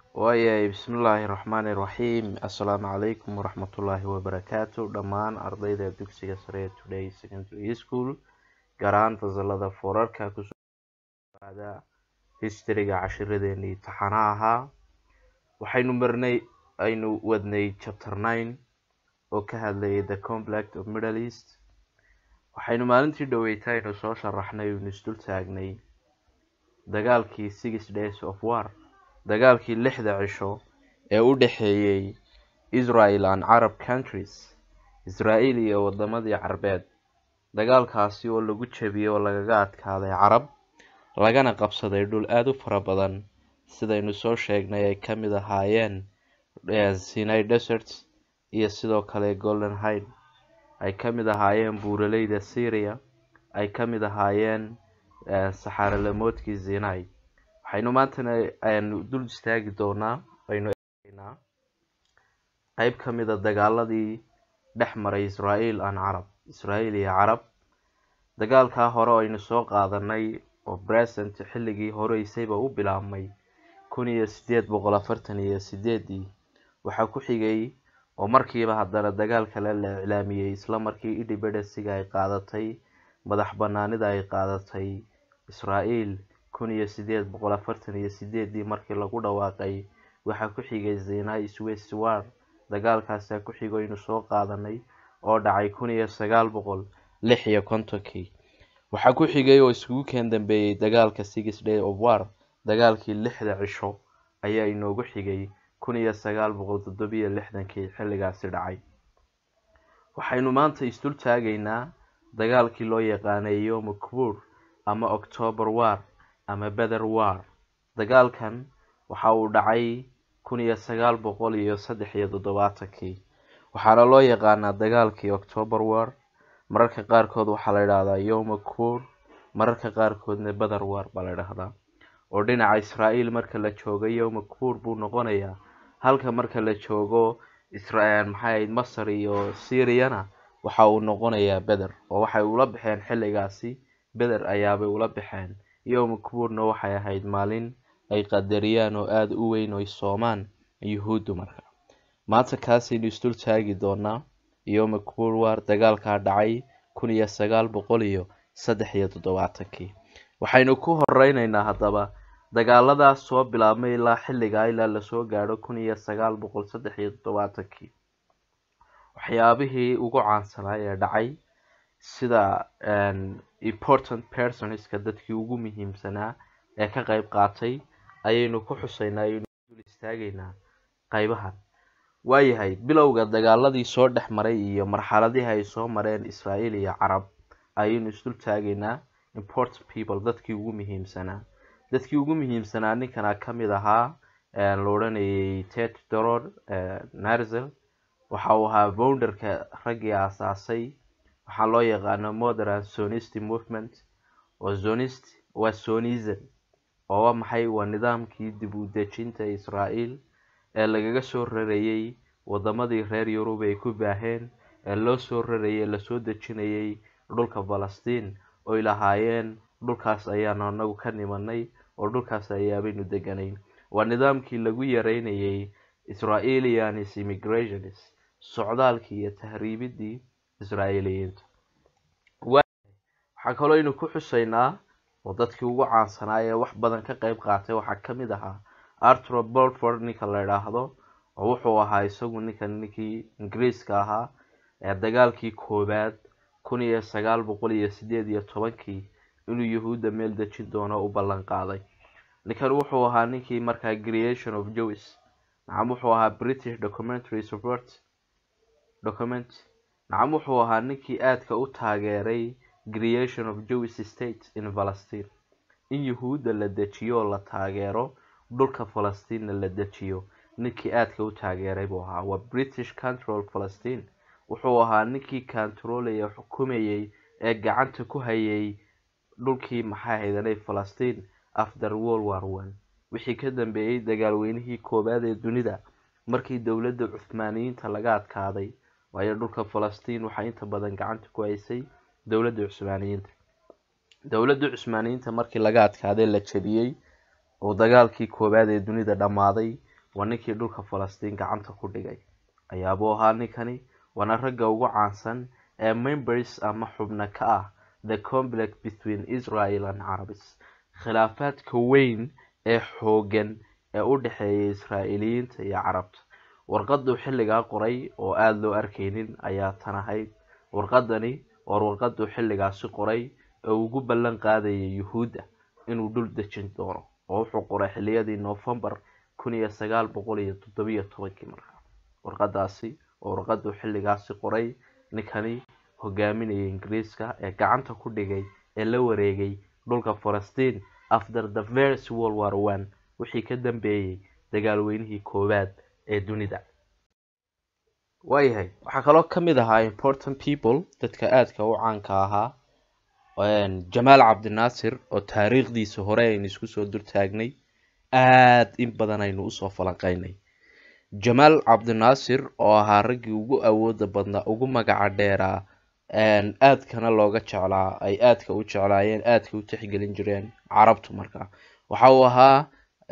waayahay bismillaahi raxmaani raxiim assalaamu calaykum waraxmatullaahi wabarakaatu dhammaan ardayda dugsiga sare ee today secondary school gaar ahaan fasalada foorarka kusooada historyga cashiradeenii taxana ahaa waxaynu marnay aynu wadnay chapter nine oo ka hadlayay the conflict of middle east waxaynu maalintii dhoweyta aynu soo sharaxnay aynu isdul taagnay dagaalkii six days of war dagaalkii lixda cisho ee u dhexeeyey israel and carab countries israel iyo wadamadii carbeed dagaalkaasi oo lagu jebiyey oo lagaga adkaaday carab lagana qabsaday dhul aada u fara badan sidaynu soo sheegnay ay ka mid ahaayeen sinai desert iyo sidoo kale golden hide ay ka mid ahaayeen buuraleyda syria ay ka mid ahaayeen saxaaralamoodkii zinai waxaynu maantana aynu dul istaagi doonaa aynu eegnaa qeyb ka mid a dagaaladii dhex maray israel an carab israel iyo carab dagaalkaa hore aynu soo qaadanay oo present xilligii horeysayba u bilaabmay kun iyo sideed boqol afartan iyo sideedii waxaa ku xigay oo markiiba haddana dagaal kale la iclaamiyey isla markii independesiga ay qaadatay madax banaanida ay qaadatay israel kun iyo sideed boqol afartan iyo sideedii markii lagu dhawaaqay waxaa ku xigay zinai swiss war dagaalkaasaa ku xigaynu soo qaadanay oo dhacay kun iyo sagaal boqol lix iyo kontonkii waxaa ku xigay oo iskugu keen dambeeyey dagaalka six day of war dagaalkii lixda cisho ayaa inoogu xigay kun iyo sagaal boqol toddobiyo lixdankii xilligaasi dhacay waxaynu maanta isdul taagaynaa dagaalkii loo yaqaanay yoma kbuur ama october war ama bether war dagaalkan waxa uu dhacay kun iyo sagaal boqol iyo saddex iyo toddobaatankii waxaana loo yaqaanaa dagaalkii october war mararka qaarkood waxaa la idhahdaa yoma kbuur mararka qaarkoodna bether war baa la idhahdaa oo dhinaca israel marka la joogo yoma kbuur buu noqonayaa halka marka la joogo maxay ahayd masar iyo syriana waxa uu noqonayaa bether oo waxay ula baxeen xilligaasi bether ayaabay ula baxeen yoma kbuurna waxay ahayd maalin ay qadariyaan oo aada u weyn oy soomaan yuhuuddu marka maanta kaasaynu isdul taagi doonaa yoma kbuur war dagaalkaa dhacay kun iyo sagaal boqol iyo saddex iyo toddobaatankii waxaynu ku horeyneynaa haddaba dagaaladaas soo bilaabmay ilaa xilligaa ilaa lasoo gaadho kun iyo sagaal boqol saddex iyo toddobaatankii waxyaabihii ugu caansanaa ee dhacay sida important personska dadkii ugu muhiimsanaa ee ka qeyb qaatay ayaynu ku xuseynaa ayaynu dul istaagaynaa qeybahan waayahay bilowga dagaaladii soo dhex maray iyo marxaladihii ay soo mareen israel iyo carab ayaynu isdul taagaynaa important people dadkii ugu muhiimsanaa dadkii ugu muhiimsanaa ninkana ka mid ahaa la odhanayay ted doror narzel waxa uu ahaa bounderka raggii aasaasay waxaa loo yaqaano modern sonist movement oo zonist waa sonism oo waa maxay waa nidaamkii dib u dejinta israel ee lagaga soo rarayay wadamadii reer yurub ay ku baaheen ee loo soo rarayay lasoo dejinayay dhulka falastiin oy lahaayeen dhulkaas ayaanu anagu ka nimanay oo dhulkaas ayaabaynu deganayn waa nidaamkii lagu yareynayay israelianis immigrations socdaalkii iyo tahriibidii israa'iiliyiinta waxaa kaloo aynu ku xuseynaa oo dadkii ugu caansanaa ee wax badan ka qeyb qaatay waxaa ka mid ahaa arturo bolford ninka la idhaahdo oo wuxuu ahaa isagu ninkan ninkii ingiriiska ahaa ee dagaalkii koowaad kun iyo sagaal boqol iyo sideed iyo tobankii inuu yahuudda meel dejin doono u ballan qaaday ninkan wuxuu ahaa ninkii markaa creation of jois nacam wuxuu ahaa british documentary support document nacam wuxuu ahaa ninkii aadka u taageeray creation of jewish state in palestine in yahuudda la dejiyo oo la taageero dhulka falastiinna la dejiyo ninkii aadka u taageeray buu ahaa waa british control palestine wuxuu ahaa ninkii controlaya xukumayay ee gacanta ku hayay dhulkii maxaa haydanay falastiin after world war one wixii ka dambeeyey dagaalweynihii koowaad ee dunida markii dowladda cuhmaaniyiinta laga adkaaday waayo dhulka falastiin waxaa inta badan gacanta ku haysay dowladda cusmaaniyiinta dowladda cusmaaniyiinta markii laga adkaaday la jebiyey oo dagaalkii koowaad ee dunida dhammaaday waa ninkii dhulka falastiin gacanta ku dhigay ayaabuu ahaa ninkani waana ragga ugu caansan ee members ama xubno ka ah the complex between israel and carabis khilaafaadka weyn ee xoogan ee u dhexeeya israa'iiliyiinta iyo carabta warqaduu xilligaa qoray oo aada loo arkaynin ayaa tan ahayd warqadani waa warqaduu xilligaasi qoray ee ugu ballan qaadayay yuhuudda inuu dhul dejin doono oo wuxuu qoray xiliyadii novembar kun iyo sagaal boqol iyo toddobiyo tobankii markaa warqadaasi oo warqaduu xilligaasi qoray ninkani hogaaminaya ingiriiska ee gacanta ku dhigay ee la wareegay dhulka falastiin after the first world war one wixii ka dambeeyey dagaalweynihii koowaad ee dunida waayahay waxaa kaloo ka mid ahaa important people dadka aadka u caanka ahaa jamaal cabdinaasir oo taariikhdiisa hore aynu isku soo durtaagnay aada in badan aynu usoo falanqeynay jamaal cabdinaasir oo ahaa raggii ugu awooda badnaa ugu magaca dheeraa aadkana looga jeclaa ay aadka u jeclaayeen aadka u tixgelin jireen carabtu markaa waxa uu ahaa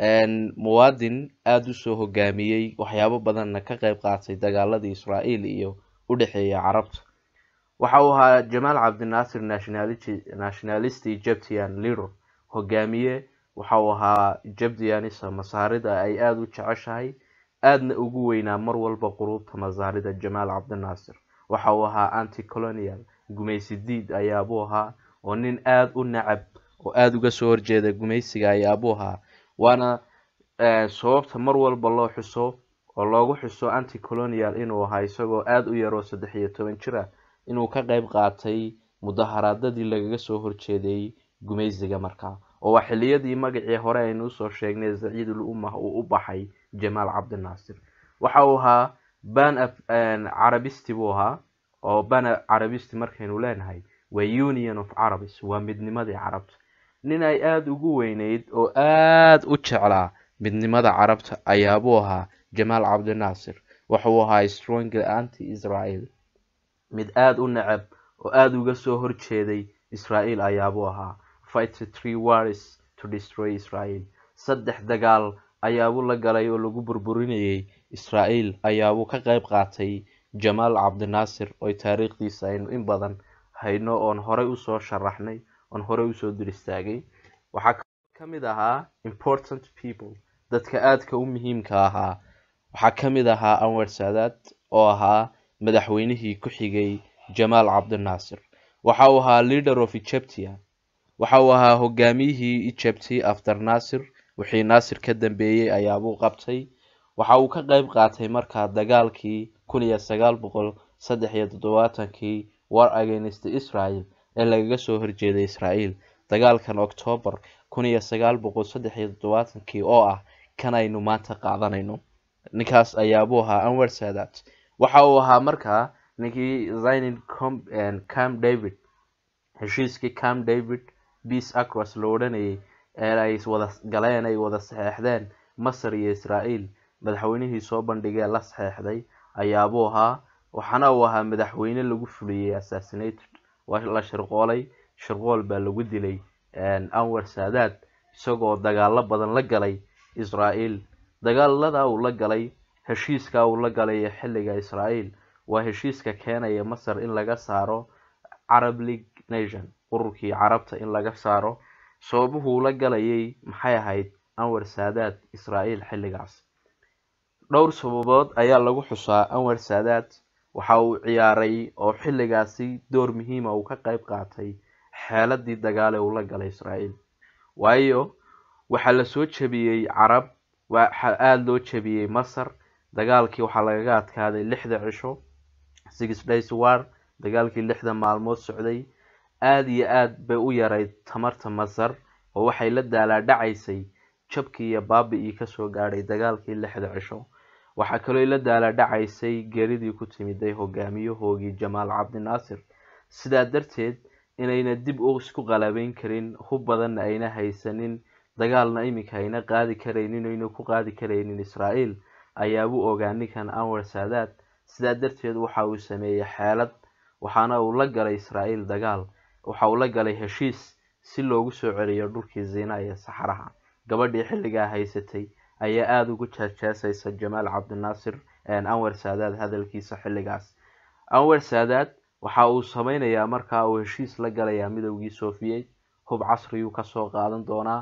muwaadin aada usoo hogaamiyey waxyaabo badanna ka qeyb qaatay dagaaladii israael iyo u dhexeeya carabta waxa uu ahaa jamaal cabdinaasir nationalist egyptian leader hogaamiye waxa uu ahaa egyptianisa masaarida ay aada u jeceshahay aadna ugu weynaa mar walba quruubta masaarida jamaal cabdinaasir waxa uu ahaa anti colonial gumaysi diid ayaabuu ahaa oo nin aada u nacab oo aada uga soo horjeeda gumaysiga ayaabuu ahaa waana sababta mar walba loo xuso oo loogu xuso anti colonial inuu ahaa isagoo aada u yaroo saddex iyo toban jir ah inuu ka qeyb qaatay mudaharaadadii lagaga soo horjeeday gumaysiga markaa oo waa xiliyadii magacii hore aynu usoo sheegnay zaciidul ummah uu u baxay jamaal cabdinaasir waxa uu ahaa ban carabisti buu ahaa oo ban carabisti markaynu leenahay waa union of carabis waa midnimadii carabta nin ay aada ugu weyneyd oo aada u jeclaa midnimada carabta ayaabuu ahaa jamaal cabdinaasir waxauu ahaa strong anti israel mid aada u necab oo aada uga soo horjeeday israel ayaabuu ahaa fight three wars to destroy israel saddex dagaal ayaabuu la galay oo lagu burburinayay israel ayaabuu ka qeyb qaatay jamaal cabdinaasir oo taariikhdiisa aynu in badan hayno oon horey usoo sharaxnay oon horey usoo dur istaagay waxaa ka mid ahaa important people dadka aadka u muhiimka ahaa waxaa ka mid ahaa anwar saadaad oo ahaa madaxweynihii ku xigay jamaal cabdinaasir waxa uu ahaa leader of egyptia waxa uu ahaa hogaamiyihii egypti after naasir wixii naasir ka dambeeyey ayaabuu qabtay waxa uu ka qeyb qaatay markaa dagaalkii kun iyo sagaal boqol saddex iyo toddobaatankii war against israel ee lagaga soo horjeeday israel dagaalkan octoobar kun iyo sagaal boqol saddex iyo toddobaatankii oo ah kan aynu maanta qaadanayno ninkaas ayaabuu ahaa anwar sadat waxa uu ahaa markaa ninkii zinin cam david heshiiskii cam david beace acros la odhanayay ee ay wada galeen ay wada saxeexdeen masar iyo israel madaxweynihii soo bandhigee la saxeexday ayaabuu ahaa waxaana uu ahaa madaxweyne lagu fuliyey assassinated waa la shirqoolay shirqool baa lagu dilay anwar saadaad isagoo dagaalo badan la galay israel dagaalada uu la galay heshiiska uu la galay ee xilliga israel waa heshiiska keenaya masar in laga saaro carab league nation ururkii carabta in laga saaro sababuhuu la galayay maxay ahayd anwar saadaad israel xilligaas dhowr sababood ayaa lagu xusaa anwar saadaad waxa uu ciyaaray oo xilligaasi door muhiima uu ka qeyb qaatay xeeladii dagaale uu la galay israel waayo waxaa lasoo jebiyey carab waxa aada loo jebiyey masar dagaalkii waxaa lagaga adkaaday lixda cisho six days war dagaalkii lixda maalmood socday aada iyo aada bay u yarayd tamarta masar oo waxay la daalaadhacaysay jabkii iyo baabi-ii kasoo gaadhay dagaalkii lixda cisho waxaa kaloo la daalaadhacaysay geeridii ku timiday hogaamiyahoogii jamaal cabdinaasir sidaa darteed inayna dib u isku qalabeyn karin hub badanna ayna haysanin dagaalna iminka ayna qaadi karaynin ayna ku qaadi karaynin israel ayaabuu ogaa ninkan anwar saadaad sidaa darteed waxa uu sameeyey xeelad waxaana uu la galay israel dagaal waxa uu la galay heshiis si loogu soo celiyo dhulkii zina iyo saxaraha gabadhii xilligaa haysatay ayaa aada ugu jeesjeesaysa jamaal cabdinaasir anwar saadaad hadalkiisa xilligaas anwar saadaad waxa uu sameynayaa markaa uu heshiis la galayaa midowgii soviet hub casriyuu kasoo qaadan doonaa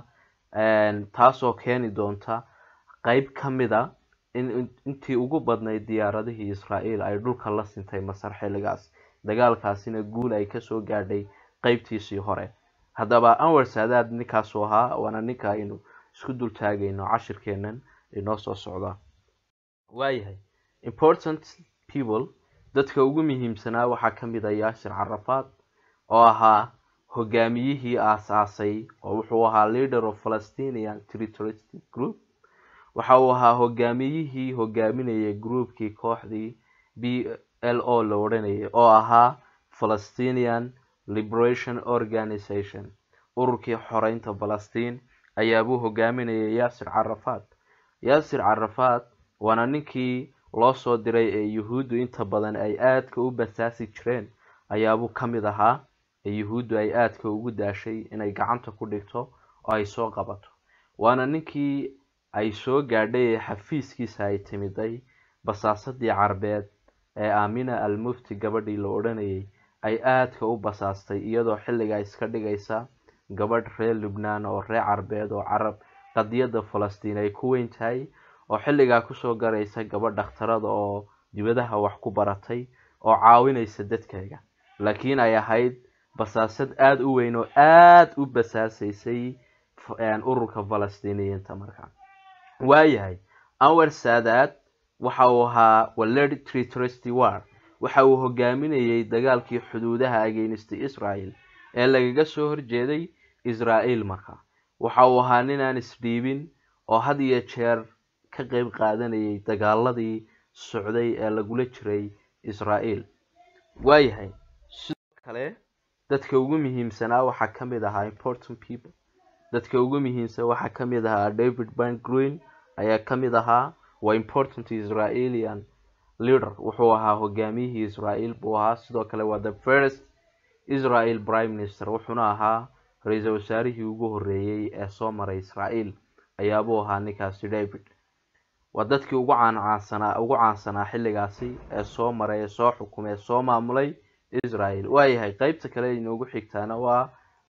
taasoo keeni doonta qeyb ka mida in intii ugu badnayd diyaaradihii israel ay dhulka la sintay masar xilligaas dagaalkaasina guul ay kasoo gaadhay qeybtiisii hore haddaba anwar saadaad ninkaasuu ahaa waana ninka aynu isku dul taagayno cashirkeenan inoo soo socda waayahay important people dadka ugu muhiimsanaa waxaa ka mid a yaasir carafaad oo ahaa hogaamiyihii aas-aasay oo wuxuu ahaa leader of palestinian territoristic group waxa uu ahaa hogaamiyihii hogaaminayay groupkii kooxdii b l o la odhanayay oo ahaa palestinian liberation organization ururkii xoreynta falastiin ayaabuu hogaaminayay yaasir carafaad yaasir carafaad waana ninkii loo soo diray ee yuhuuddu inta badan ay aadka u basaasi jireen ayaabuu ka mid ahaa ee yuhuuddu ay aadka ugu daashay inay gacanta ku dhigto oo ay soo qabato waana ninkii ay soo gaadhay ee xafiiskiisa ay timiday basaasadii carbeed ee aamina al mufti gabadhii la odhanayay ay aadka u basaastay iyadoo xilligaa iska dhigaysa gabadh reer lubnaan oo reer carbeed oo carab qadiyadda falastiin ay ku weyn tahay oo xilligaa kusoo garaysa gabadh dhakhtarada oo dibadaha wax ku baratay oo caawinaysa dadkayga laakiin ay ahayd basaasad aada u weyn oo aada u basaasaysay ururka falastiiniyiinta markaa waayahay anwar saadaad waxa uu ahaa waleri tritrusty war waxa uu hogaaminayay dagaalkii xuduudaha against israel ee lagaga soo horjeeday israel markaa waxa uu ahaa ninaan isdhiibin oo had iyo jeer ka qeyb qaadanayay dagaaladii socday ee lagula jiray israel waayahay sidoo kale dadka ugu muhiimsanaa waxaa ka mid ahaa important people dadka ugu muhiimsan waxaa ka mid ahaa david ban green ayaa ka mid ahaa waa important israelian leader wuxuu ahaa hogaamiyihii israel buu ahaa sidoo kale waa the first israel prime minister wuxuuna ahaa ra-iisul wasaarihii ugu horeeyey ee soo maray israel ayaabuu ahaa ninkaasi david waa dadkii ugu caancaansanaa ugu caansanaa xilligaasi ee soo maray ee soo xukumay ee soo maamulay israel waayahay qeybta kale inoogu xigtaana waa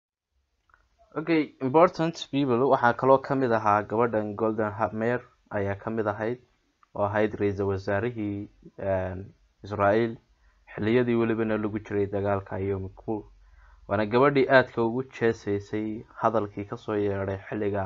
okay important people waxaa kaloo ka mid ahaa gabadhan golden hamer ayaa ka mid ahayd oo ahayd ra-iisul wasaarihii israel xiliyadii welibana lagu jiray dagaalka yom kippur waana gabadhii aadka ugu jeesaysay hadalkii kasoo yeedhay xilliga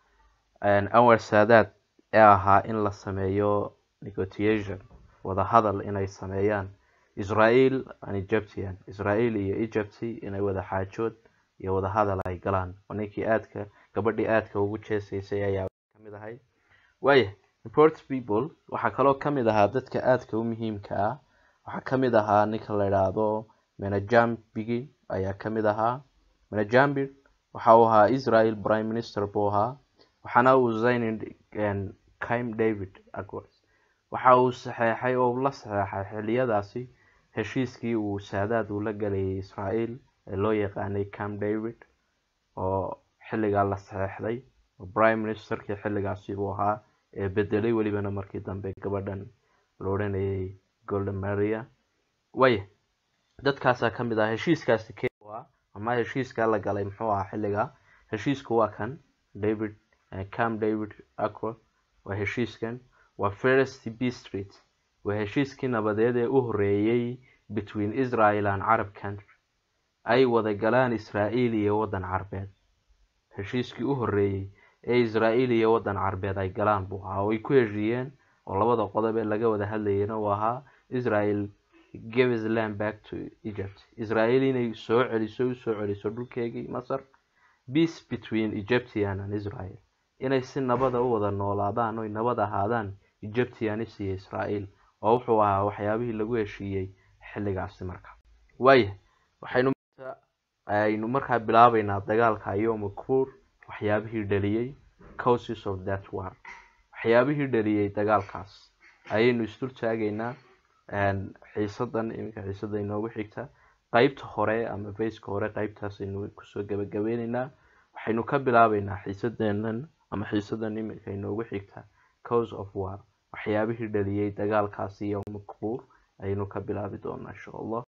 anwar saadaad ee ahaa in la sameeyo negotiation wadahadal inay sameeyaan israel and egyptian israel iyo egypt inay wada xaajood iyo wadahadal ay galaan oo ninkii aadka gabadhii aadka ugu jeesaysay ayaa kamid ahayd waaya import people waxaa kaloo kamid ahaa dadka aadka u muhiimka ah waxaa kamid ahaa ninka la idhaahdo menajambigi ayaa kamid ahaa menajambir waxa uu ahaa israel prime minister buu ahaa waxaana uu zayn kim david acwards waxa uu saxeexay oo la saxeexay xiliyadaasi heshiiskii uu saadaad uu la galayay israel ee loo yaqaanay cam david oo xilligaa la saxeexday oo prime ministerkii xilligaasi uu ahaa ee bedelay welibana markii dambe gabadhan la odhanayay golden maria waya dadkaasaa ka mid ah heshiiskaasi ke ah ama heshiiskaa la galay muxuu ahaa xilliga heshiisku waa kan david cam david acro waa heshiiskan waa first b street waa heshiiskii nabadeed ee u horeeyey between israel and carab country ay wada galaan israel iyo waddan carbeed heshiiskii u horeeyey ee israel iyo waddan carbeed ay galaan buu ahaa oo ay ku heshiiyeen oo labada qodob ee laga wada hadlayana uu ahaa israel gives land back to egypt israel inay soo celiso usoo celiso dhulkeegii masar peace between egyptian and israel inay si nabada u wada noolaadaan oy nabad ahaadaan egyptianis iyo israel oo wuxuu ahaa waxyaabihii lagu heshiiyey xilligaasi marka waaya waxaynu aynu markaa bilaabeynaa dagaalka yom kippur waxyaabihii dhaliyey causes of that war waxyaabihii dhaliyey dagaalkaas ayaynu isdul taagaynaa xiisadan iminka xiisada inoogu xigta qeybta hore ama faceka hore qeybtaas aynu kusoo gabagabeyneynaa waxaynu ka bilaabeynaa xiisadeenan ama xiisadan iminka inoogu xigta cause of war waxyaabihii dhaliyay dagaalkaasi yowma kibuur ayaynu ka bilaabi doonaa insha allah